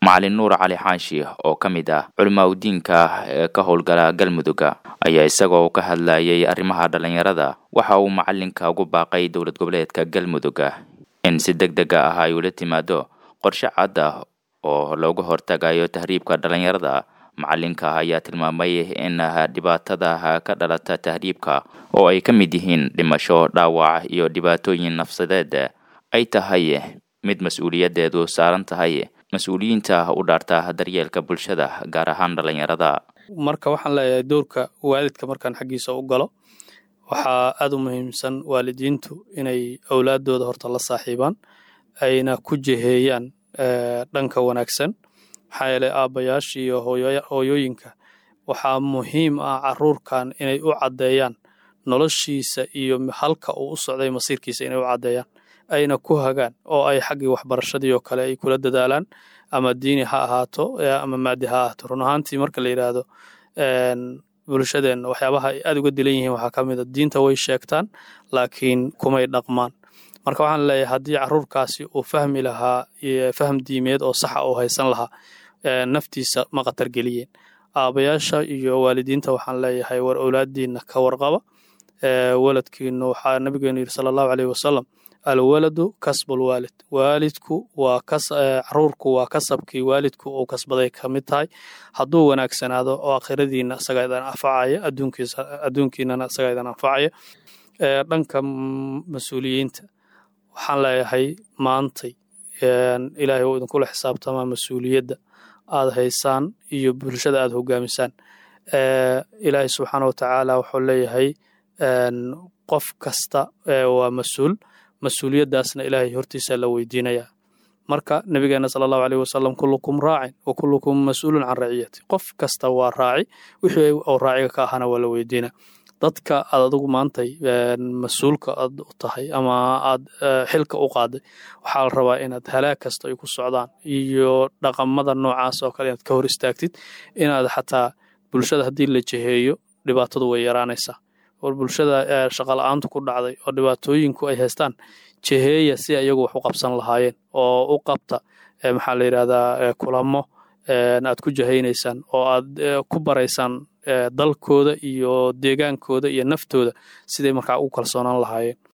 macalin nuur cali xaashi oo ka mid ah culimaa udiinka ee ka howlgala galmudugga ayaa isagoo ka hadlayay arrimaha dhallinyarada waxa uu macalinka ugu baaqay dowlad goboleedka galmudugga in si deg dega ah ay ula timaado qorshe cad ah oo looga hortagayo tahriibka dhallinyarada macalinka ayaa tilmaamay in dhibaatada ka dhalata tahriibka oo ay ka mid yihiin dhimasho dhaawac iyo dhibaatooyin nafsadeed ay tahay mid mas-uuliyadeedu saaran tahay mas-uuliyiinta u dhaarta daryeelka bulshada gaar ahaan dhallinyarada marka waxaan leeyahay dowrka waalidka markaan xaggiisa u galo waxaa aada u muhiimsan waalidiintu inay awlaadooda horta la saaxiibaan ayna ku jeheeyaan dhanka wanaagsan maxaa yeelay aabbayaasha iyo hooyooyinka waxaa muhiim ah caruurkan inay u caddeeyaan noloshiisa iyo halka uu u socday masiirkiisa inay u caddeeyaan ayna ku hagaan oo ay xaggii waxbarashadii oo kale ay kula dadaalaan ama diini ha ahaato ama maadi ha ahaato run ahaantii marka la yidhaahdo bulshadeenna waxyaabaha ay aada uga dilan yihiin waxaa ka mid a diinta way sheegtaan laakiin kumay dhaqmaan marka waxaan leeyahay haddii caruurkaasi uu fahmi lahaa faham diimeed oo saxa uu haysan lahaa naftiisa ma khatar geliyeen aabayaasha iyo waalidiinta waxaan leeyahay war owlaadiinna ka warqaba waladkiinu waxaa nabigeenu yidhi sala allahu caleyhi wasalam alwaladu kasbul waalid waalidku waa caruurku waa kasabkii waalidku uu kasbaday ka mid tahay hadduu wanaagsanaado oo akhiradiina isagaa idan anfacaya adduunkiinana isagaa idan anfacaya dhanka mas-uuliyiinta waxaan leeyahay maantay ilaahay uu idinkula xisaabtamaa mas-uuliyadda aad haysaan iyo bulshada aad hogaamisaan ilaahay subxaana wa tacaala wuxuu leeyahay qof kasta waa mas-uul mas-uuliyaddaasna ilaahay hortiisa la weydiinayaa marka nabigeena sala allahu aleyh wasalam kullukum raacin wa kullukum mas-uulun can raciyati qof kasta waa raaci wixii uu raaciga ka ahana waa la weydiina dadka aad adigu maantay mas-uulka aad u tahay ama aad xilka u qaaday waxaa la rabaa inaad halaag kasta ay ku socdaan iyo dhaqamada noocaas oo kale inaad ka hor istaagtid inaad xataa bulshada haddii la jeheeyo dhibaatadu way yaraanaysaa war bulshada shaqala-aantu ku dhacday oo dhibaatooyinku ay haystaan jeheeya si iyagu wax u qabsan lahaayeen oo u qabta maxaa la yidhahdaa kulamo aad ku jahaynaysaan oo aad ku baraysaan dalkooda iyo deegaankooda iyo naftooda siday markaa ugu kalsoonaan lahaayeen